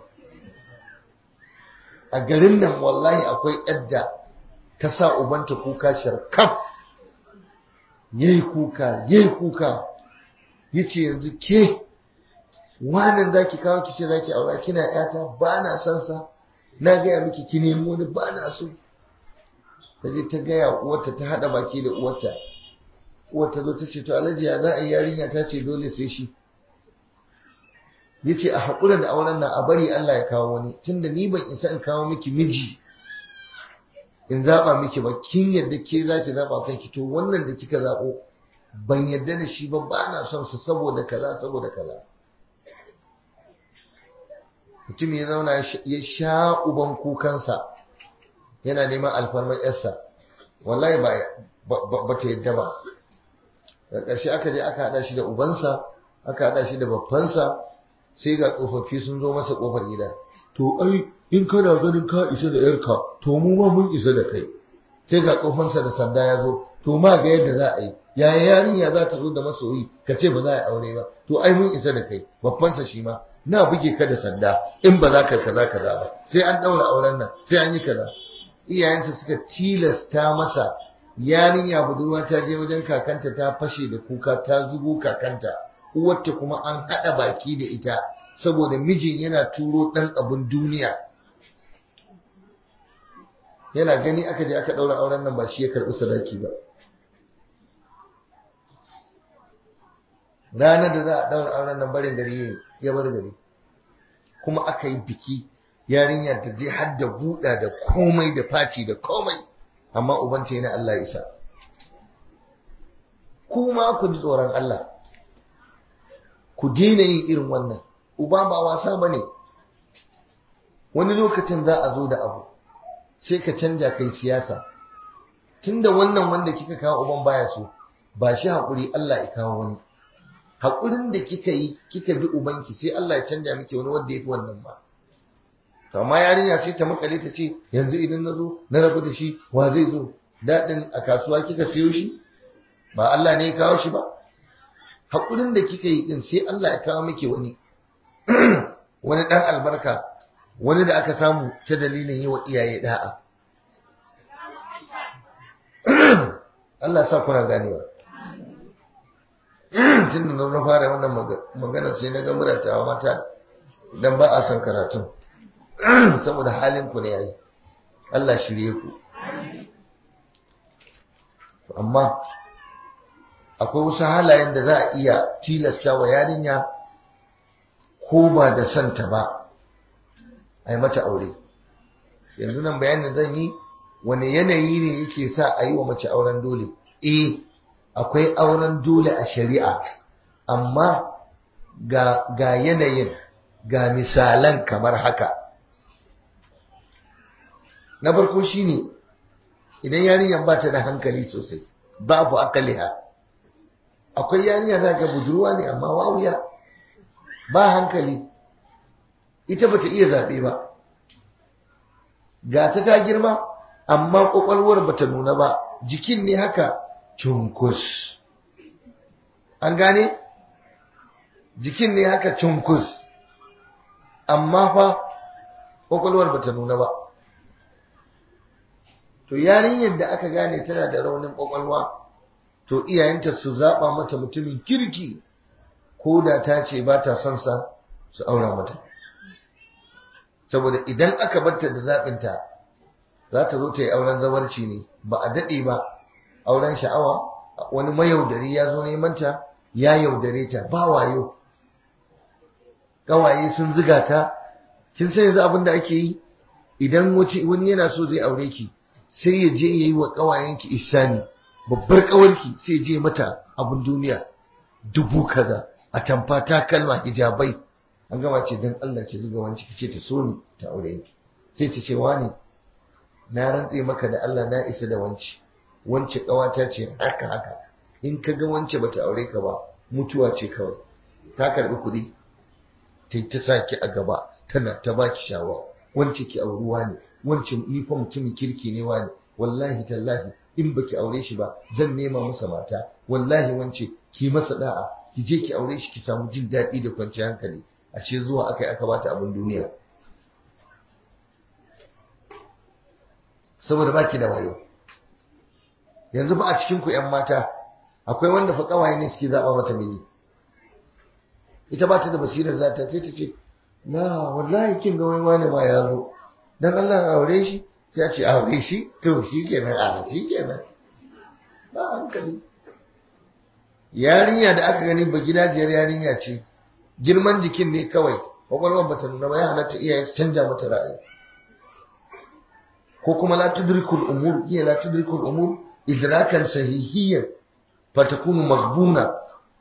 a garin nan wallahi akwai yadda ta sa ubanta kuka sharkaf yayi kuka yayi kuka yace yanzu ke wannan zaki kawo kice zaki aura kina yata ba na san sa na gaya miki ki nemi wani ba na so ta je ta gaya uwarta ta hada baki da uwarta uwarta zo ta ce to alhaji ya za a yi yarinya ta ce dole sai shi yace a haƙura da auren nan a bari Allah ya kawo wani tunda ni ban isa in kawo miki miji in zaba miki ba kin yadda ke zaki zaba kanki to wannan da kika zabo ban yadda da shi ba ba na son su saboda kaza saboda kaza mutum ya zauna ya sha uban kukansa yana neman alfarmar yarsa wallahi ba ta yadda ba da ƙarshe aka je aka haɗa shi da ubansa aka haɗa shi da babbansa sai ga tsofaffi sun zo masa ƙofar gida to ai in kana ganin ka isa da yarka to mu ma mun isa da kai sai ga tsofansa da sanda ya zo to ma ga yadda za a yi yaya yarinya za ta zo da masoyi ka ce ba za a yi aure ba to ai mun isa da kai babbansa shi ma na buge ka da sanda in ba za ka kaza kaza ba sai an daura auren nan sai an yi kaza iyayensa suka tilasta masa yarinya budurwa ta je wajen kakanta ta fashe da kuka ta zubo kakanta uwarta kuma an haɗa baki da ita saboda mijin yana turo ɗan abin duniya yana gani aka je aka ɗaura auren nan ba shi ya karɓi sadaki ba ranar da za a ɗaura auren nan barin gari ya bar gari kuma aka yi biki yarinya ta je har da buɗa da komai da faci da komai amma ubanta yana Allah isa kuma ku ji tsoron Allah ku daina yin irin wannan uba ba wasa ba ne wani lokacin za a zo da abu sai ka canja kai siyasa tunda wannan wanda kika kawo uban baya so ba shi haƙuri Allah ya kawo wani haƙurin da kika yi kika bi ubanki sai Allah ya canja miki wani wanda ya fi wannan ba amma yarinya sai ta makale ta ce yanzu idan na zo na rabu da shi wa zai zo daɗin a kasuwa kika siyo shi ba Allah ne ya kawo shi ba haƙurin da kika yi din sai Allah ya kawo miki wani wani ɗan albarka wani da aka samu ta dalilin yi wa iyaye da'a Allah sa kuna ganewa tun da na fara wannan magana sai na ga muratawa mata dan ba a son karatun saboda halin ku ne yayi Allah shirye ku amma akwai wasu halayen da za a iya tilasta wa yarinya ko ba da santa ba a yi mata aure yanzu nan bayanin zan yi wani yanayi ne yake sa a yi wa mace auren dole eh akwai auren dole a shari'a amma ga, ga yanayin ga misalan kamar haka na farko shine idan yarinyar ba ta da hankali sosai babu akaliha akwai yarinya za ga budurwa ne amma wawuya ba hankali ita bata iya zaɓe ba ga ta ta girma amma ƙwaƙwalwar bata nuna ba jikin ne haka cunkus an gane jikin ne haka cunkus amma fa ƙwaƙwalwar bata nuna ba to yarinyar da aka gane tana da raunin ƙwaƙwalwa to iyayenta su zaɓa mata mutumin kirki ko da ta ce ba ta son sa su aura mata saboda idan aka barta da zaɓinta za ta zo ta yi auren zawarci ne ba a daɗe ba auren sha'awa wani mayaudari ya zo neman ta ya yaudare ta ba wayo ƙawaye sun ziga ta kin san yanzu abin da ake yi idan wani yana so zai aure ki sai ya je ya yi wa ƙawayenki isani babbar ƙawarki sai je mata abin duniya dubu kaza a tamfa ta kalma hijabai an gama ce don Allah ki zuga wanci ki ce ta so ni ta aure ki sai ta ce wani na rantse maka da Allah na isa da wanci wance ƙawata ce haka haka in ka ga wance bata aure ka ba mutuwa ce kawai ta karbi kuɗi ta ta sa ki a gaba tana ta baki shawa wance ki auruwa ne wance ni fa mutumin kirki ne wani wallahi tallahi in baki aure shi ba zan nema masa mata wallahi wance ki masa da'a ki je ki aure shi ki samu jin daɗi da kwanciyar hankali ashe zuwa aka yi aka bata abin duniya saboda baki da wayo yanzu ba a cikin ku ƴan mata akwai wanda fa kawaye ne suke zaba mata miji ita ba ta da basirar za ta sai ta ce na wallahi kin ga wai wani ma ya zo dan Allah aure shi sai a ce aure shi to shi kenan a shi kenan ba hankali yarinya da aka gani ba gidajiyar yarinya ce girman jikin ne kawai kwakwalwar bata nuna ba ya halatta iyaye su canja mata ra'ayi ko kuma la tudrikul umur iya la tudrikul umur idrakan sahihiyyan fatakunu maghbuna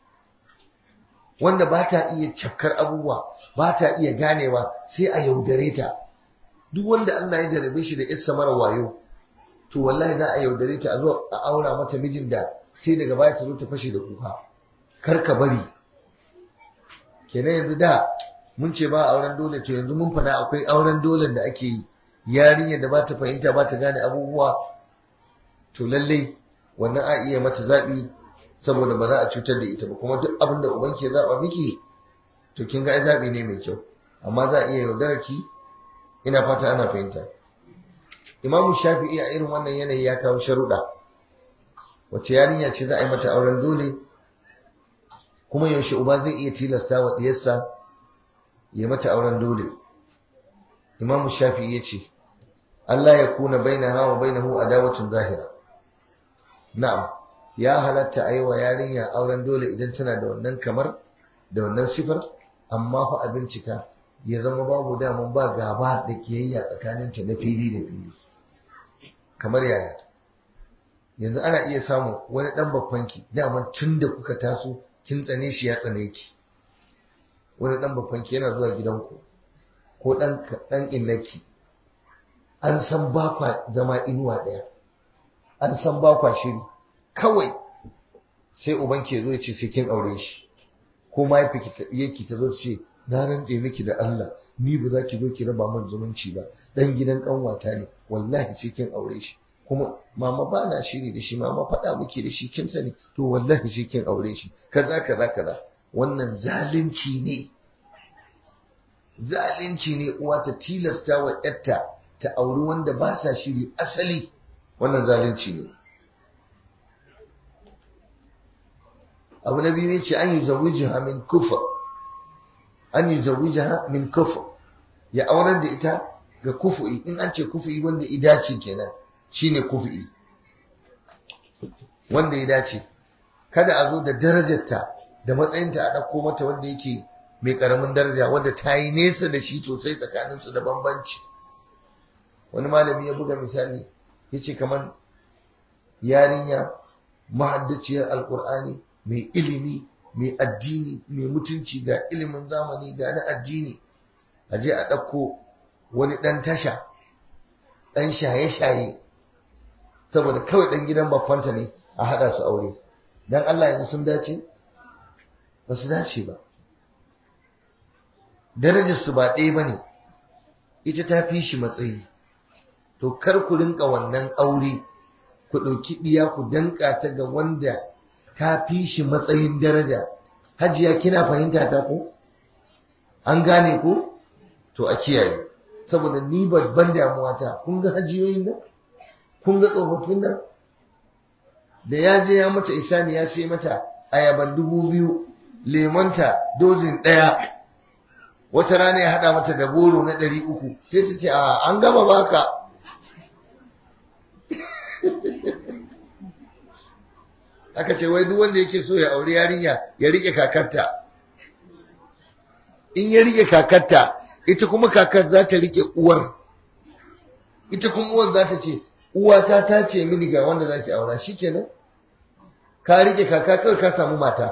wanda ba ta iya cafkar abubuwa ba ta iya ganewa sai a yaudare ta duk wanda Allah ya jarabe shi da isa mara wayo to wallahi za a yaudare ta a zo a aura mata mijin da sai daga baya ta zo ta fashe da kuka kar ka bari kenan yanzu da mun ce ba auren dole ce yanzu mun fada akwai auren dole da ake yi yarinyar da ba ta fahimta ba ta gane abubuwa to lallai wannan a iya mata zaɓi saboda ba za a cutar da ita ba kuma duk abin da uban ke zaɓa miki to kin ga zaɓi ne mai kyau amma za a iya yaudara ki ina fata ana fahimta imamu shafi'i a irin wannan yanayi ya kawo sharuɗa wace yarinya ce za a yi mata auren dole kuma yaushe uba zai iya tilasta wa diyarsa ya mata auren dole imamu shafi ya ce Allah ya kuna bainaha wa bainahu adawatun zahira na'am ya halatta a yi wa yarinya auren dole idan tana da wannan kamar da wannan sifar amma fa a bincika ya zama babu daman ba gaba da kiyayya tsakaninta na fili da fili kamar yaya yanzu ana iya samu wani dan bakwanki daman tun da kuka taso kin tsane shi ya tsane ki wani dan bakwanki yana zuwa gidanku ko dan dan innaki an san ba kwa zama inuwa daya an san ba kwa shiri kawai sai uban ke zo ya ce sai kin aure shi ko mahaifiyarki ta zo ta ce na rantse miki da Allah ni ba za ki zo ki raba min zumunci ba dan gidan kanwata ne wallahi sai kin aure shi kuma mama ba na shiri da shi mama faɗa muke da shi kin sani to wallahi sai kin aure shi kaza kaza kaza wannan zalunci ne zalunci ne uwa ta tilasta wa yarta ta auri wanda ba sa shiri asali wannan zalunci ne abu na biyu ce an yi zawijiha min kufa an yi zawijiha min kufa ya aurar da ita ga kufu'i in an ce kufu'i wanda ya dace kenan shine kufu'i wanda ya dace kada a zo da darajarta da matsayinta a ɗauko mata wanda yake mai ƙaramin daraja wanda ta yi nesa da shi sosai tsakaninsu da bambanci wani malami ya buga misali ya ce kamar yarinya mahaddaciyar alƙur'ani mai ilimi mai addini mai mutunci ga ilimin zamani ga na addini a je a ɗauko wani ɗan tasha ɗan shaye-shaye saboda kawai ɗan gidan baffanta ne a haɗa su aure don Allah yanzu sun dace ba su dace ba darajarsu ba ɗaya ba ne ita ta fi shi matsayi to kar ku rinka wannan aure ku ɗauki ɗiya ku danka ta ga wanda ta fi shi matsayin daraja hajiya kina fahimta ta ko an gane ko to a kiyaye saboda ni babban damuwa ta kun ga hajiyoyin nan kun ga tsofaffin nan da ya je ya mata isani ya sai mata ayaban dubu biyu lemonta dozin ɗaya wata rana ya haɗa mata da goro na ɗari uku sai ta ce a an gama baka aka ce wai duk wanda yake so ya aure yarinya ya rike kakarta in ya rike kakarta ita kuma kakar za ta rike uwar ita kuma uwar za ta ce uwata ta ce mini ga wanda za ki aura shikenan ka rike kaka kawai ka samu mata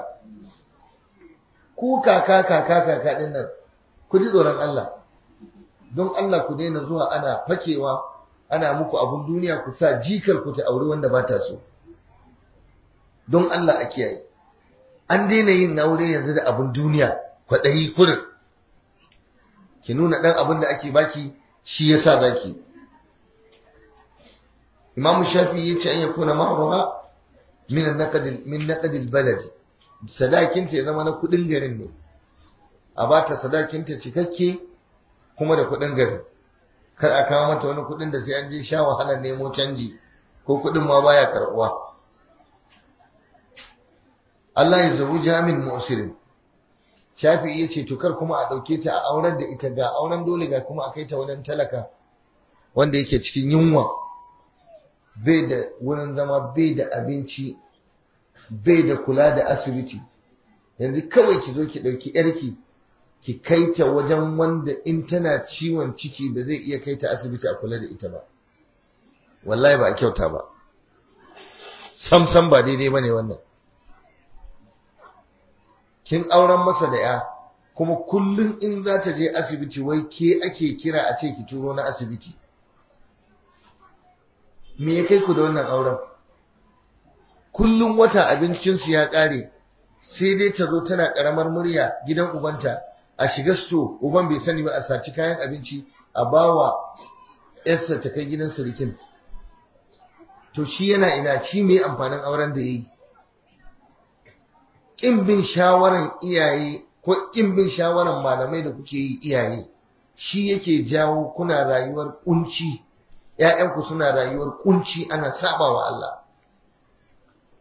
ku kaka kaka kaka din nan ku ji tsoron Allah don Allah ku daina zuwa ana fakewa ana muku abun duniya ku sa jikar ku ta aure wanda ba ta so don Allah a kiyaye an daina yin aure yanzu da abin duniya kwaɗayi kurin ki nuna ɗan abin da ake baki shi ya sa zaki imamu shafi ya ce an ya kuna ma'aruwa min naƙadil baladi sadakinta ya zama na kuɗin garin ne a ba ta sadakinta cikakke kuma da kuɗin garin kar a kawo mata wani kuɗin da sai an je sha wahalar nemo canji ko kuɗin ma baya karɓuwa Allah ya zabu jamin mu'sirin Shafi'i yace to kar kuma a dauke ta a auren da ita ga auren dole ga kuma a kai ta wajen talaka wanda yake cikin yunwa bai da wurin zama bai da abinci bai da kula da asibiti yanzu kawai ki zo ki dauki yarki ki kai ta wajen wanda in tana ciwon ciki ba zai iya kai ta asibiti a kula da ita ba wallahi ba a kyauta ba sam sam ba daidai bane wannan kin auren masa da ya kuma kullum in za ta je asibiti wai ke ake kira a ce ki turo na asibiti me ya kai ku da wannan auren kullum wata abincinsu ya ƙare sai dai ta zo tana ƙaramar murya gidan ubanta a shiga sto uban bai sani ba a saci kayan abinci a bawa yarsa ta kai gidan surikin to shi yana ina shi mai amfanin auren da ya yi ƙin bin shawaran iyaye ko ƙin bin shawaran malamai da kuke yi iyaye shi yake jawo kuna rayuwar kunci ‘ya'yanku suna rayuwar kunci ana saba wa Allah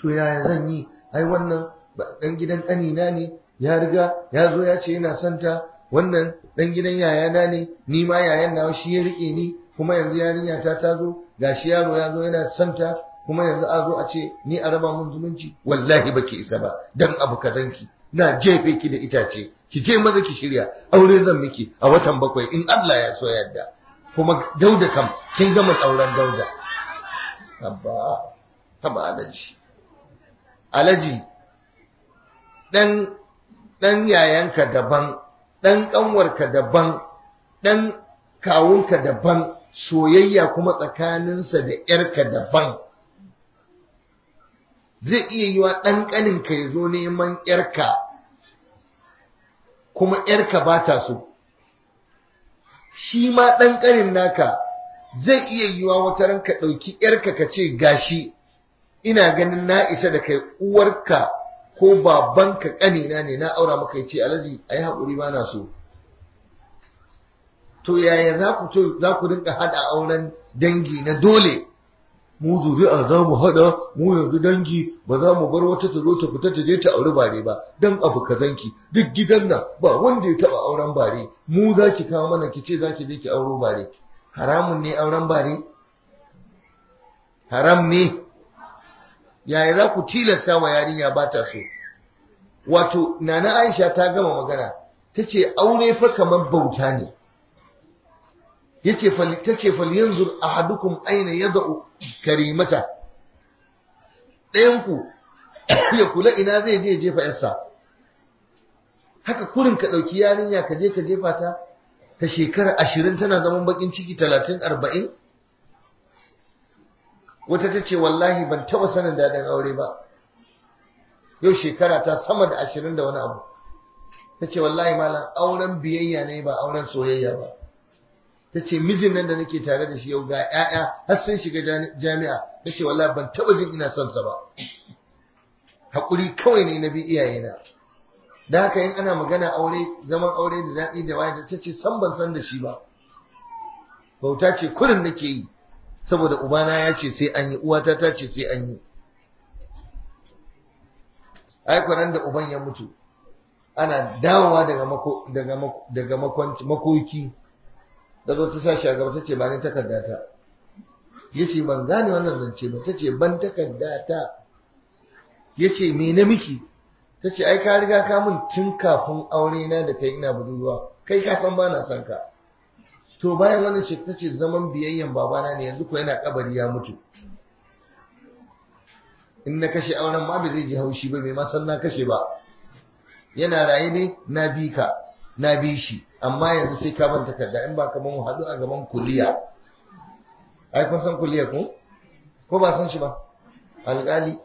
to yaya zan yi ai wannan dan gidan ƙanina ne ya riga ya zo ya ce yana son ta wannan dan gidan yayana ne ni ma yayan nawa shi ya rike ni kuma yanzu yarinya ta ta zo gashi yaro ya zo yana son ta kuma yanzu a zo a ce ni a raba mun zumunci wallahi baki isa ba dan abu kazanki na jefe ki da itace ki je maza ki shirya aure zan miki a watan bakwai in Allah ya so yadda kuma dauda kam kin gama auren dauda abba haba alaji alaji dan dan yayanka daban dan kanwarka daban dan kawunka daban soyayya kuma tsakaninsa da yarka daban zai iya yiwa ɗan ƙaninka ya zo neman ‘yarka kuma ‘yarka ba ta so shi ma ɗan ƙanin naka zai iya yiwa wata ranka ɗauki ‘yarka ka ce gashi ina ganin na isa da kai uwarka ko babanka ƙanina ne na aura maka ya ce alhaji a yi haƙuri ba na so to yaya za ku za ku rinka haɗa auren dangi na dole mu zuri'a za mu haɗa mu yanzu dangi ba za mu bar wata ta zo ta fita ta je ta auri bare ba dan abu kazanki duk gidan nan ba wanda ya taɓa auren bare mu za ki kawo mana ki ce za ki je ki auro bare haramun ne auren bare haram ne yaya za ku tilasta wa yarinya ba ta so wato nana aisha ta gama magana ta ce aure fa kamar bauta ne yace tace falyanzur ahadukum aina yad'u karimata ɗayan ku ya kula ina zai je jefa yarsa haka kurin ka dauki yarinya ka je ka jefa ta ta shekara 20 tana zaman bakin ciki 30 40 wata tace wallahi ban taba sanin dadin aure ba yau shekara ta sama da 20 da wani abu tace wallahi malam auren biyayya ne ba auren soyayya ba ta ce mijin nan da nake tare da shi yau ga 'ya'ya har sun shiga jami'a ta ce wallahi ban taɓa jin ina son sa ba haƙuri kawai ne na bi iyayena da haka yin ana magana aure zaman aure da daɗi da waye ta ce san ban san da shi ba bauta ce kurin nake yi saboda ubana ya ce sai an yi uwata ta ce sai an yi ai kwanan da uban ya mutu ana dawowa daga mako daga daga makoki da zo ta sa shi a gaba ta ce ba ni takarda ta ya ce ban gane wannan zance ba ta ce ban takarda ta ya ce me na miki ta ce ai ka riga ka mun tun kafin aure na da kai ina budurwa kai ka san ba na son ka to bayan wannan shi ta ce zaman biyayyen babana ne yanzu ko yana kabari ya mutu in na kashe auren ma bai zai ji haushi ba bai ma san na kashe ba yana raye ne na bi ka na bi shi amma yanzu sai ka ban takarda in ba kamar mu haɗu a gaban kuliya ai kun san kuliya ko ko ba san shi ba alƙali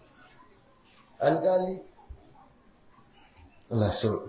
alƙali Allah so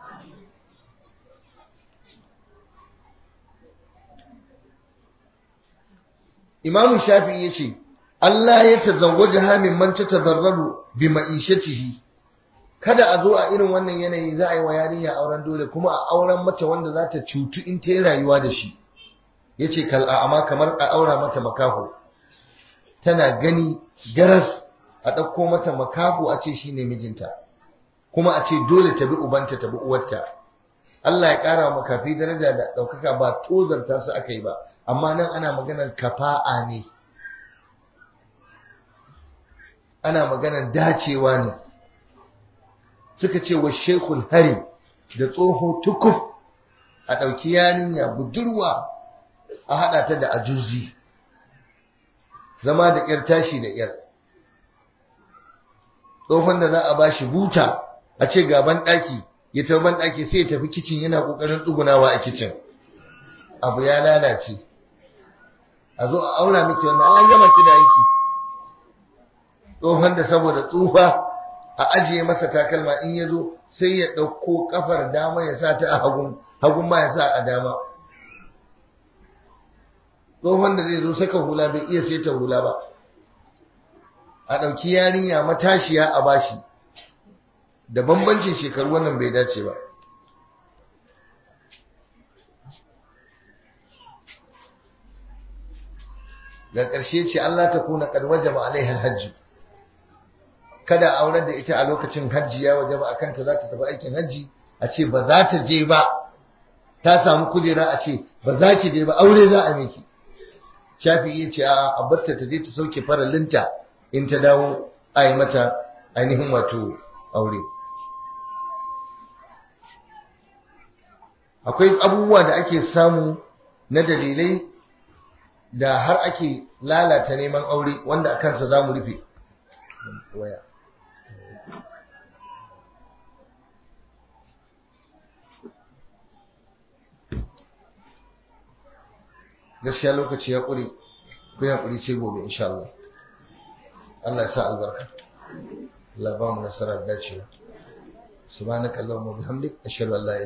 Imam Shafi'i yace Allah ya tazawwaja hamin man tatazarraru bi ma'ishatihi kada a zo a irin wannan yanayi za a yi wa yarinya auren dole kuma a auren mata wanda za ta cutu in ta yi rayuwa da shi ya ce amma kamar a aura mata makaho tana gani garas a ɗauko mata makaho a ce shi ne mijinta kuma a ce dole ta bi ubanta ta bi uwarta Allah ya ƙara wa makafi daraja da ɗaukaka ba tozarta su aka yi ba amma nan ana maganar kafa'a ne ana maganar dacewa ne suka ce wa shekul hari da tsoho tukuf a ɗauki yarinya budurwa a haɗa ta da ajuzi zama da ƙyar tashi da ƙyar tsohon da za a ba shi buta a ce gaban ɗaki ya tafi ban ɗaki sai ya tafi kicin yana ƙoƙarin tsugunawa a kicin abu ya lalace a zo a aura miki wannan an gama ki da aiki tsohon da saboda tsufa a ajiye masa takalma in ya zo sai ya ɗauko ƙafar dama ya sa ta a hagun hagun ma ya sa a dama tsohon da zai zo saka hula bai iya sai ta hula ba a ɗauki yarinya matashiya a bashi da bambancin shekaru wannan bai dace ba ga ƙarshe ce Allah ta kuna ƙarwaje ba alaihar hajji kada a aurar da ita a lokacin hajji ya waje ba a kanta za ta tafi aikin hajji a ce ba za ta je ba ta samu kujera a ce ba za ki je ba aure za a miki shafi ya ce a abarta ta je ta sauke faralinta in ta dawo a yi mata ainihin wato aure akwai abubuwa da ake samu na dalilai da har ake lalata neman aure wanda a kansa za mu rufe waya gaskiya lokaci ya ƙure ku ya ƙuri ce gobe insha Allah Allah ya sa albarka Allah ba mu nasara da dacewa subhanaka allahumma bihamdik ashhadu an la